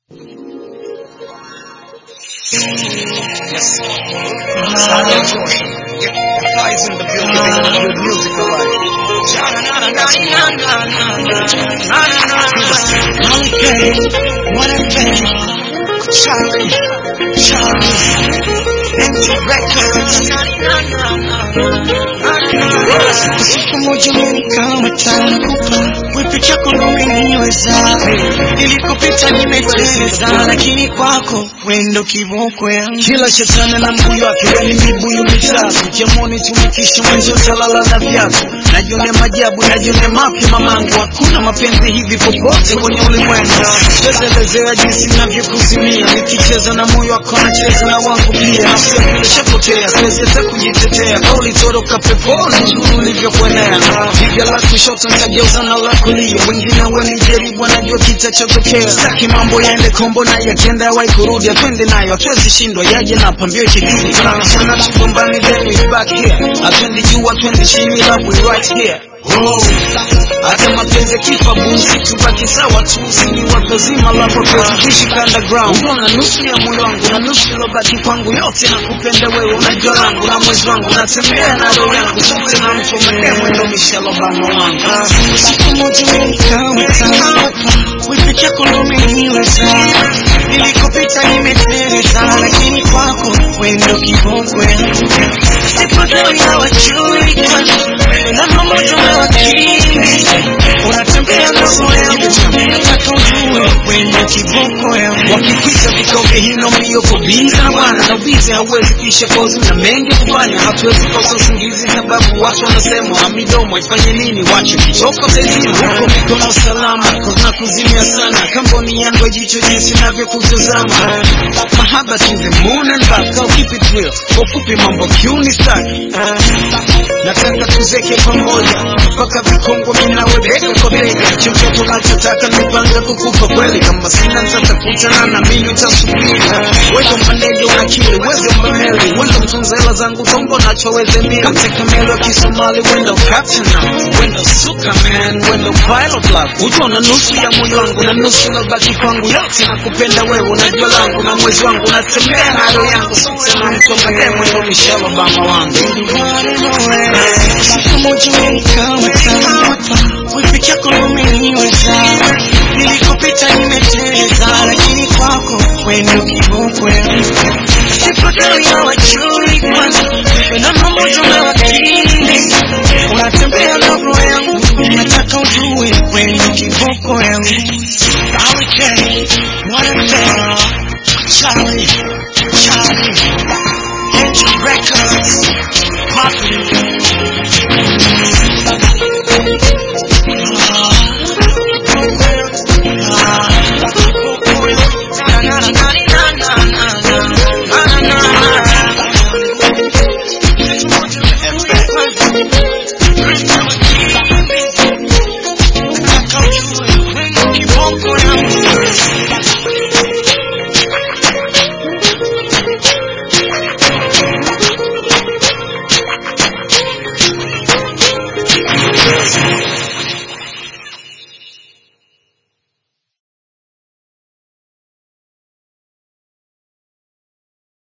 Yes. Silent Georgia. Guys in the building, making good music alive. Okay, what a thing. Charlie, Charlie, empty records. Siku moja umenikama tana kupa wipi chako ndo umeniweza ilikopita nimeteleza lakini kwako wendo kiboko yangu Kila shetani na mbuyu wake, yani mibuyu mitatu. Jamoni tumikisha mwenzi utalala na viatu. Najione majabu, najione mapya mamangu. Hakuna mapenzi hivi popote kwenye ulimwengu. Siwezelezea jinsi navyokuzimia, nikicheza na moyo wako nacheza na wangu pia. Nafsi yangu ilishapotea, siwezi hata kujitetea. Kauli toroka peponi, uzuri ulivyokuenea. Jiga la kushoto nitageuza na la kulia, wengine wanijaribu, wanajua kitachotokea. Sitaki mambo yaende kombo na yakienda yawai kurudi, atwende nayo, hatuwezi shindwa, yaje na pambio kidini. Tunabishana tugombani, then we back here. Atwendi juu, atwendi chini, love we right here. Oh. Hata mapenzi kifa busi tubaki sawa tu, sini watu wazima lapo tuishi underground. Unaona nusu ya moyo wangu na nusu ilobaki kwangu, yote nakupenda wewe, unajua langu na mwezi wangu, natembea na roho yangu, sote na mtu mwenyewe, ndo Michelle Obama wangu. siku moja umenikama tana kupa wipi chako ndo umeniweza ilikopita nimeteleza lakini kwako wendo kiboko yangu sipodai hawajui kwanza namba moja umewakili unatembea na roho yangu nataka ujue wendo kiboko yangu wakipita vikoke hino mbio kubiza na bwana na ubizi hauwezi kuisha kozi na mengi kufanya hatuwezi kosa usingizi sababu watu wanasema midomo ifanye nini wache kichoko sezima huko mikono salama na kuzimia sana kamboni yangu jicho jinsi navyokutazama mahaba to the moon and back I'll keep it real kwa ufupi mambo kiuni staki nataka tuzeke pamoja mpaka vikongo minawe bega kwa bega chochote unachotaka nipanga kukupa kweli kama sina nitakutana na mimi utasubiri wewe mpandeje unakili wewe mbameli wenda mtunza hela zangu tombo nachoweze mbili katika melo ya kisomali wenda captain wenda suka man wenda pilot love ujua na nusu ya moyo wangu na nusu nabaki kwangu yote nakupenda wewe unajua langu na mwezi wangu natembea na roho yangu sote na mtonga demo ndo Michelle Obama wangu siku moja umenikama tana kupa wipi chako ndo umeniweza ilikopita nimeteleza lakini kwako wendo kiboko yangu sipodai hawajui kwanza namba moja umewakili unatembea na roho yangu nataka ujue wendo kiboko yangu Okay, what a thing. Charlie, Charlie, Entry Records, Poppy,